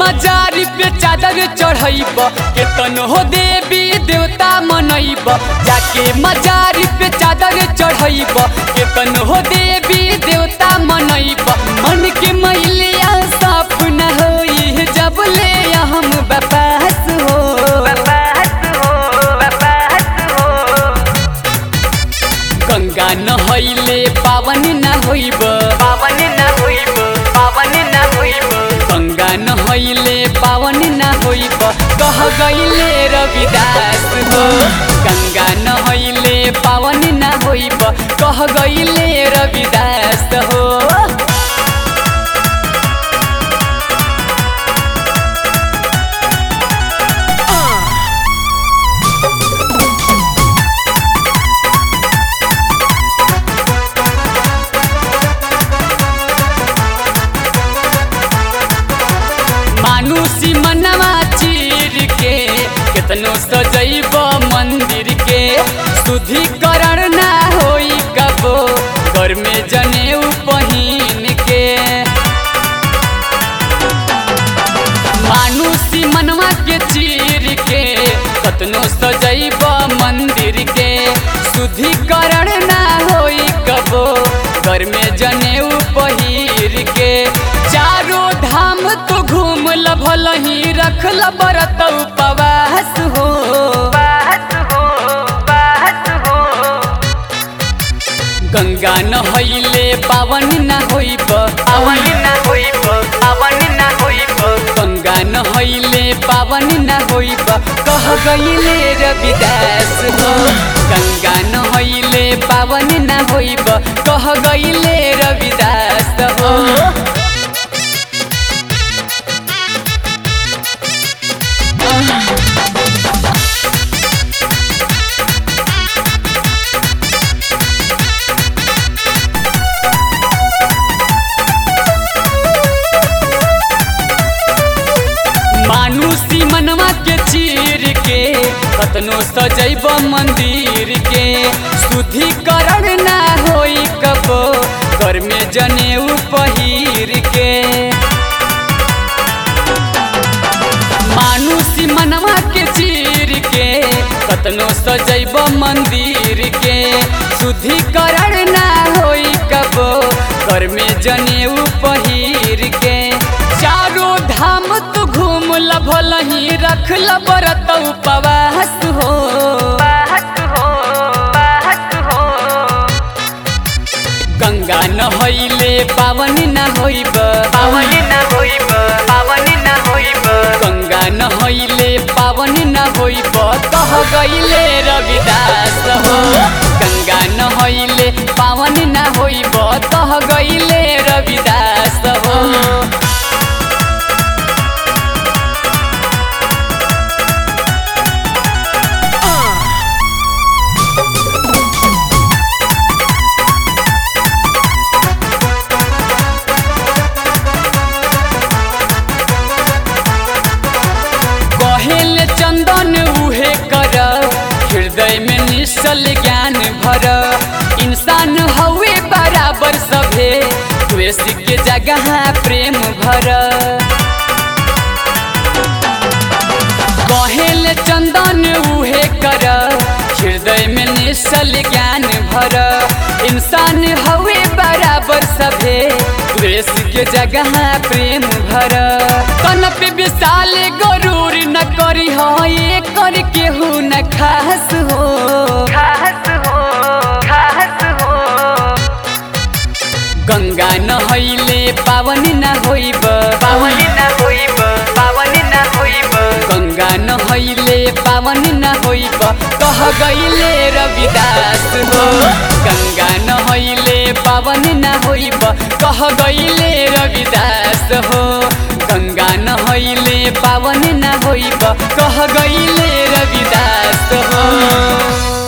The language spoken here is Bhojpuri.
मजारी पे चादर चढ़ैब केतन हो देवी देवता मनैब जाके मजारी पे चादर चढ़ैब केतन हो देवी देवता मनैब मन के मैलिया साफ न होई जब ले हम बपास हो गंगा नहैले पावन न होइब पावन न होइब पावन न होइब गंगा नहैले पावन न होइब कह गईले रविदास हो गंगा नहैले पावन न होइब कह गईले रविदास हो मानुसी मनवा चीर के केतनो सजैब मंदिर के शुद्धिकरण ना होई कबो घर में जनेऊ पहिन के मानुसी मनवा के चीर के कतनो सजैब मंदिर के शुद्धिकरण ना होई कबो घर में जनेऊ पहिर के चारो धाम तो घूम भल ही रखल बरत उपवास हो बात हो बात हो गंगा नहैले पावन न होइब पावन न होइब पावन न होइब गंगा नहैले पावन न होइब कह गईले रविदास हो गंगा नहैले पावन न होइब कह गईले रविदास हो मानुसी मनवा के चीर के कतनो सजैब मंदिर के शुद्धिकरण ना होई कबो घर में जनेऊ पहिर के मानुसी मनवा के चीर के कतनो सजैब मंदिर के शुद्धिकरण ना होई कबो घर में जनेऊ पहिर के चारो धाम तू घूम भल ही रखल बरत उपवास हो बात हो बात हो गंगा नहैले पावन न होइब पावन न होइब पावन न होइब गंगा नहैले पावन न होइब कह गईले रविदास हो गंगा नहैले पावन न होइब कह गईले रविदास हो कहेल चंदन उहे कर हृदय में निश्चल ज्ञान भर इंसान हवे बराबर सभे द्वेष के जगह प्रेम भर कहेल चंदन उहे कर हृदय में निश्चल ज्ञान भर इंसान हवे बराबर सभे द्वेष के जगह प्रेम भर कन पे विशाल गरूर न करी हो ये कर केहू न खास हो खास हो खास हो गंगा नहैले पावन न होइब पावन न होइब पावन न होइब गंगा नहैले पावन न होइब कह गईले रविदास हो गंगा नहैले पावन न होइब कह गईले रविदास हो गंगा नहैले पावन न होइब कह गईले रविदास हो